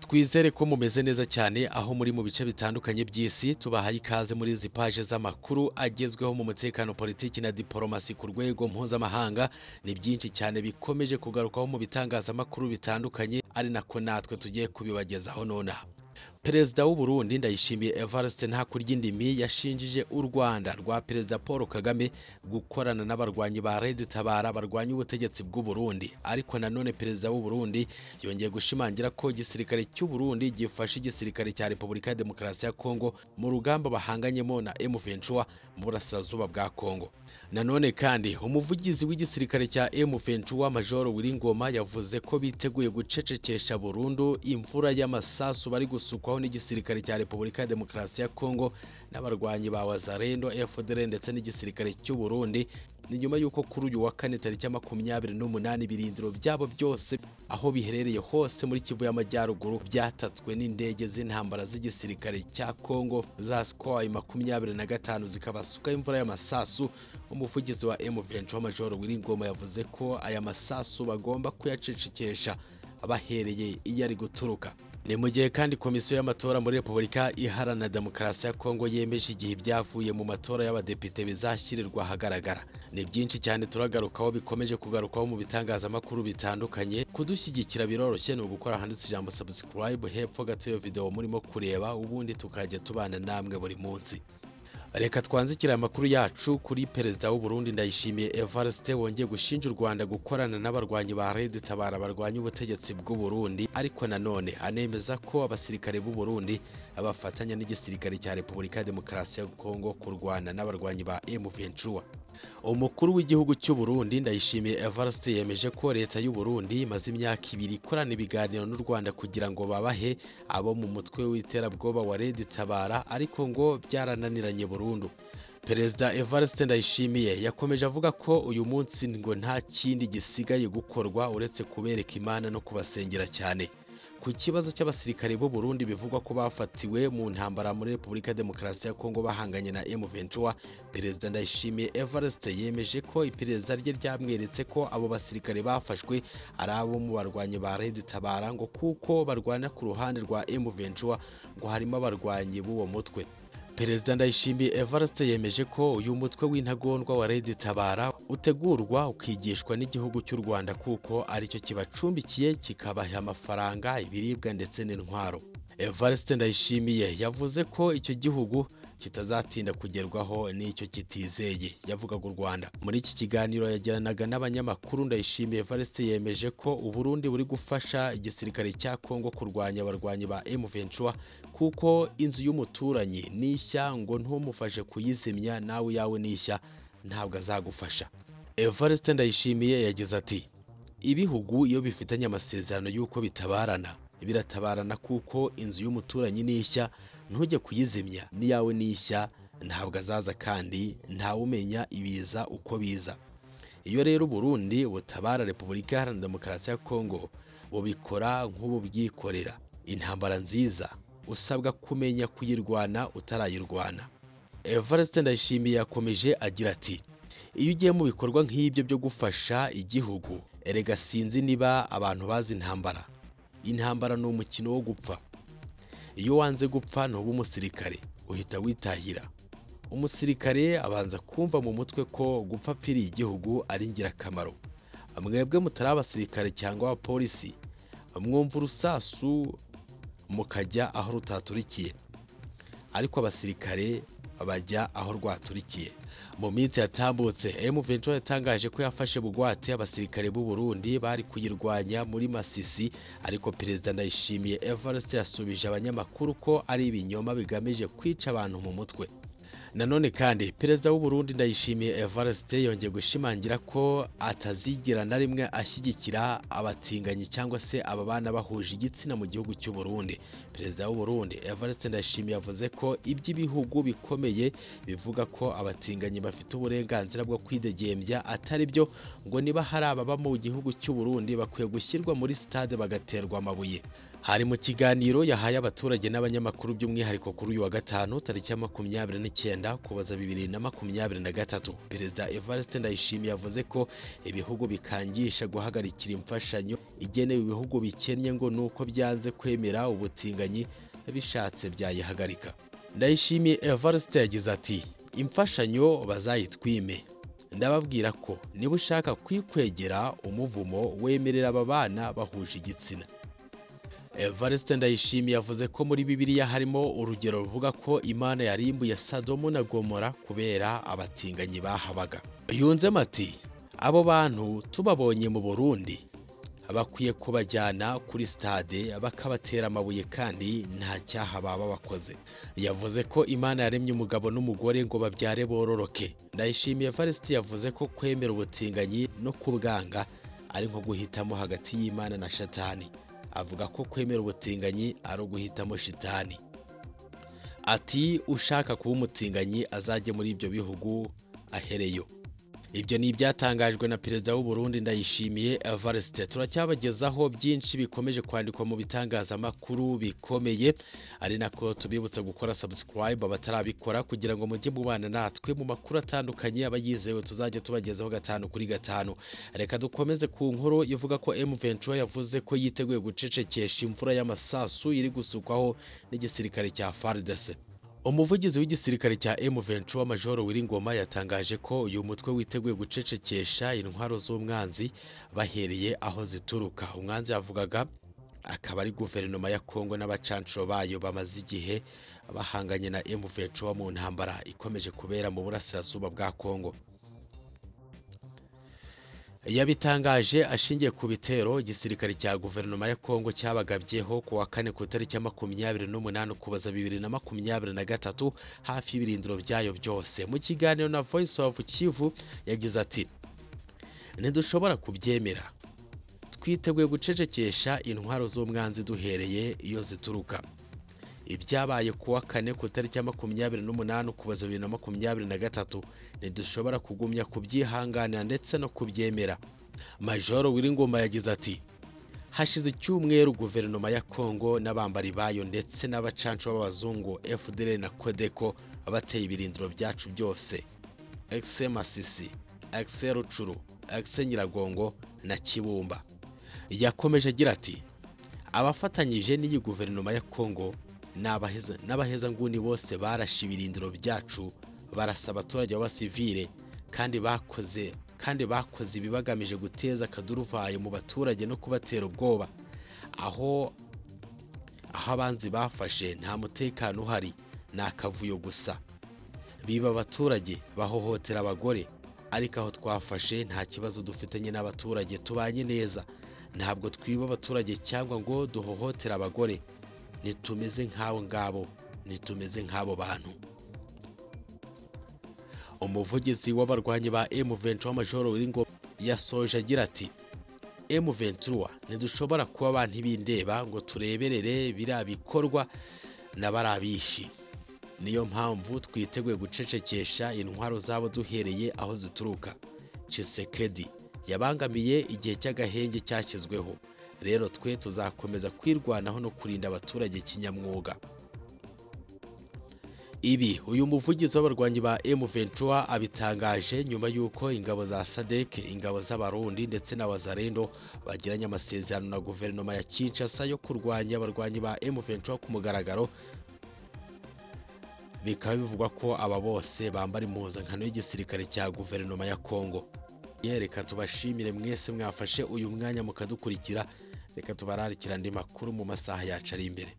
twizere ko mumeze neza cyane aho muri mu bice bitandukanye by'isi tubahaye ikaze muri izi paje z'amakuru agezweho mu mutekano politiki na diporomasi ku rwego mpuzamahanga ni byinshi cyane bikomeje kugarukwaho mu bitangazamakuru bitandukanye ari nako natwe tugiye kubibagezaho nonaha perezida w'u Burundi ndayishimiye evariste ntakuryindimi yashinjije u rwanda rwa perezida paul kagame gukorana n'abarwanyi ba redi tabara barwanya ubutegetsi bw'u Burundi ariko nanone perezida w'u Burundi yongeye gushimangira ko igisirikare cy'u Burundi gifasha igisirikare cya repubulika ya demokarasi ya kongo mu rugamba bahanganyemo na M23 mu burasirazuba bwa kongo nanone kandi umuvugizi w'igisirikare cya M23 major Wiringoma yavuze ko biteguye gucecekesha burundu imvura y'amasasu bari gusukwaho n'igisirikare cya Repubulika ya Demokarasi ya Kongo n'abarwanyi ba Wazarendo FDL ndetse n'igisirikare cy'u Burundi ni nyuma y'uko kuri uyu wa kane tariki ya makumyabiri n'umunani ibirindiro byabo byose aho biherereye hose muri Kivu y'Amajyaruguru byatatswe n'indege z'intambara z'igisirikare cya Kongo za Sukhoi makumyabiri na gatanu zikabasuka imvura y'amasasu umuvugizi wa M23 Major Wiringoma yavuze ko aya masasu bagomba kuyacecekesha bahereye iyo ari guturuka ni mu gihe kandi komisiyo y'amatora muri repubulika iharanira demokarasi ya kongo yemeje igihe ibyavuye mu matora y'abadepite bizashyirirwa ahagaragara ni byinshi cyane turagarukaho bikomeje kugarukaho mu bitangazamakuru bitandukanye kudushyigikira biroroshye ni ugukora ahanditse ijambo subscribe hepfo gato iyo video murimo kureba ubundi tukajya tubana namwe buri munsi reka twanzikire amakuru yacu kuri perezida w'u Burundi ndayishimiye Evariste wongeye gushinja u Rwanda gukorana n'abarwanyi ba Red Tabara barwanya ubutegetsi bw'u Burundi ariko nanone anemeza ko abasirikare b'u Burundi bafatanya n'igisirikare cya Repubulika ya Demokarasi ya Kongo kurwana n'abarwanyi ba M23 umukuru w'igihugu cy'u Burundi ndayishimiye Evariste yemeje ko leta y'u Burundi imaze imyaka ibiri ikorana ibiganiro n'u Rwanda kugira ngo babahe abo mu mutwe w'iterabwoba wa Red Tabara ariko ngo byarananiranye burundu Perezida Evariste Ndayishimiye yakomeje avuga ko uyu munsi ngo nta kindi gisigaye gukorwa uretse kubereka Imana no kubasengera cyane ku kibazo cy'abasirikare b'u Burundi bivugwa ko bafatiwe mu ntambara muri Repubulika ya Demokarasi ya Kongo bahanganye na M23 Perezida Ndayishimiye Evariste yemeje ko iperereza rye ryamweretse ko abo basirikare bafashwe ari abo mu barwanyi ba Red Tabara ngo kuko barwana ku ruhande rwa M23 ngo harimo abarwanyi b'uwo mutwe Perezida Ndayishimiye Evariste yemeje ko uyu mutwe w'intagondwa wa Red Tabara utegurwa ukigishwa n'igihugu cy'u Rwanda kuko aricyo kibacumbikiye kikabaha amafaranga ibiribwa ndetse n'intwaro Evariste Ndayishimiye yavuze ko icyo gihugu kitazatinda kugerwaho n'icyo kitizeye yavugaga u Rwanda muri iki kiganiro yagiranaga n'abanyamakuru ndayishimiye Evariste yemeje ko u Burundi buri gufasha igisirikare cya Kongo kurwanya abarwanyi ba M23 kuko inzu y'umuturanyi n'ishya ngo ntumufashe kuyizimya nawe yawe n'ishya ntabwo azagufasha Evariste ndayishimiye yagize ati ibihugu iyo bifitanye amasezerano y'uko bitabarana biratabarana kuko inzu y'umuturanyi n'ishya ntujye kuyizimya n'iyawe n'ishya ntabwo azaza kandi ntawe umenya ibiza uko biza iyo rero uburundi butabara repubulika iharanira demokarasi ya kongo bubikora nk'ubu bwikorera intambara nziza usabwa kumenya kuyirwana utarayirwana evariste ndayishimiye yakomeje agira ati iyo ugiye mu bikorwa nk'ibyo byo gufasha igihugu erega sinzi niba abantu bazi intambara intambara ni umukino wo gupfa iyo wanze gupfa ntuba umusirikare uhita witahira umusirikare abanza kumva mu mutwe ko gupfa apfiriye igihugu ari ingirakamaro mwebwe mutari abasirikare cyangwa abapolisi mwumva urusasu mukajya aho rutaturikiye ariko abasirikare bajya aho rwaturikiye mu minsi yatambutse M23 yatangaje ko yafashe bugwate abasirikare b'u Burundi bari kuyirwanya muri Masisi ariko perezida Ndayishimiye Evariste yasubije abanyamakuru ko ari ibinyoma bigamije kwica abantu mu mutwe nanone kandi perezida w'u Burundi Ndayishimiye Evariste yongeye gushimangira ko atazigira na rimwe ashyigikira abatinganyi cyangwa se aba bana bahuje igitsina mu gihugu cy'u Burundi perezida w'u Burundi Evariste Ndayishimiye yavuze ko iby'ibihugu bikomeye bivuga ko abatinganyi bafite uburenganzira bwo kwidegembya atari byo ngo niba hari ababa mu gihugu cy'u Burundi bakwiye gushyirwa muri stade bagaterwa amabuye hari mu kiganiro yahaye abaturage n'abanyamakuru by'umwihariko kuri uyu wa gatanu tariki ya makumyabiri n'icyenda Rwanda kubaza bibiri na makumyabiri na gatatu perezida Evariste Ndayishimiye yavuze ko ibihugu bikangisha guhagarikira imfashanyo igenewe ibihugu bikennye ngo nuko byanze kwemera ubutinganyi bishatse byayihagarika Ndayishimiye Evariste yagize ati imfashanyo bazayitwime ndababwira ko niba ushaka kwikwegera umuvumo wemerera aba bana bahuje igitsina Evariste Ndayishimiye yavuze ko muri Bibiliya harimo urugero ruvuga ko Imana yarimbuye Sadomu na Gomora kubera abatinganyi bahabaga yunzemo ati abo bantu tubabonye mu Burundi bakwiye kubajyana kuri stade bakabatera amabuye kandi nta cyaha baba bakoze yavuze ko imana yaremye umugabo n'umugore ngo babyare bororoke ndayishimiye varisiti yavuze ko kwemera ubutinganyi no kubwanga ari nko guhitamo hagati y'imana na shatani avuga ko kwemera ubutinganyi ari uguhitamo shitani ati ushaka kuba umutinganyi azajye muri ibyo bihugu ahereyo ibyo ni ibyatangajwe na perezida w'u Burundi ndayishimiye Evariste turacyabagezaho byinshi bikomeje kwandikwa mu bitangazamakuru bikomeye ari nako tubibutsa gukora subscribe abatarabikora kugira ngo mujye mubana natwe mu makuru atandukanye aba yizewe tuzajya tubagezaho gatanu kuri gatanu reka dukomeze ku nkuru ivuga ko M23 yavuze ko yiteguye gucecekesha imvura y'amasasu iri gusukwaho n'igisirikare cya FARDC umuvugizi w'igisirikare cya M23 Major Wiringoma yatangaje ko uyu mutwe witeguye gucecekesha intwaro z'umwanzi bahereye aho zituruka umwanzi yavugaga akaba ari guverinoma ya Kongo n'abacancuro bayo bamaze igihe bahanganye na M23 mu ntambara ikomeje kubera mu burasirazuba bwa Kongo yabitangaje ashingiye ku bitero igisirikare cya guverinoma ya kongo cyabagabyeho ku wa kane ku itariki ya makumyabiri n'umunani ukuboza bibiri na makumyabiri na gatatu hafi y'ibirindiro byayo byose mu kiganiro na voice of kivu yagize ati ntidushobora kubyemera twiteguye gucecekesha intwaro z'umwanzi duhereye iyo zituruka ibyabaye ku wa kane ku itariki ya makumyabiri n'umunani ukuboza bibiri na makumyabiri na gatatu ntidushobora kugumya kubyihanganira ndetse no kubyemera majoro wiringoma yagize ati hashize icyumweru guverinoma ya kongo n'abambari bayo ndetse n'abacancu b'abazungu fdr na kodeko bateye ibirindiro byacu byose exe masisi exe rucuru exe nyiragongo na kibumba yakomeje agira ati abafatanyije n'iyi guverinoma ya kongo n'abahezanguni bose barashe ibirindiro byacu barasa abaturage b'abasivire kandi bakoze kandi bakoze ibibagamije guteza akaduruvayo mu baturage no kubatera ubwoba aho aho abanzi bafashe nta mutekano uhari ni akavuyo gusa biba abaturage bahohotera abagore ariko aho twafashe nta kibazo dufitanye n'abaturage tubanye neza ntabwo twiba abaturage cyangwa ngo duhohotera abagore ntitumeze nk'abo ngabo ntitumeze nk'abo bantu umuvugizi w'abarwanyi ba M23 Major Wiringo yasoje agira ati M23 ntidushobora kuba abantu bindeba ngo tureberere biriya bikorwa n'abarabishi niyo mpamvu twiteguye gucecekesha intwaro zabo duhereye aho zituruka Chisekedi yabangamiye igihe cy'agahenge cyashyizweho rero twe tuzakomeza kwirwanaho no kurinda abaturage kinyamwuga ibi uyu muvugizi w'abarwanyi ba M23 abitangaje nyuma y'uko ingabo za SADC ingabo z'abarundi ndetse na wazarendo bagiranye amasezerano na guverinoma ya Kinshasa yo kurwanya abarwanyi ba M23 ku mugaragaro bikaba bivugwa ko aba bose bambara impuzankano y'igisirikare cya guverinoma ya Kongo reka tubashimire mwese mwafashe uyu mwanya mukadukurikira reka tubararikira andi makuru mu masaha yacu ari imbere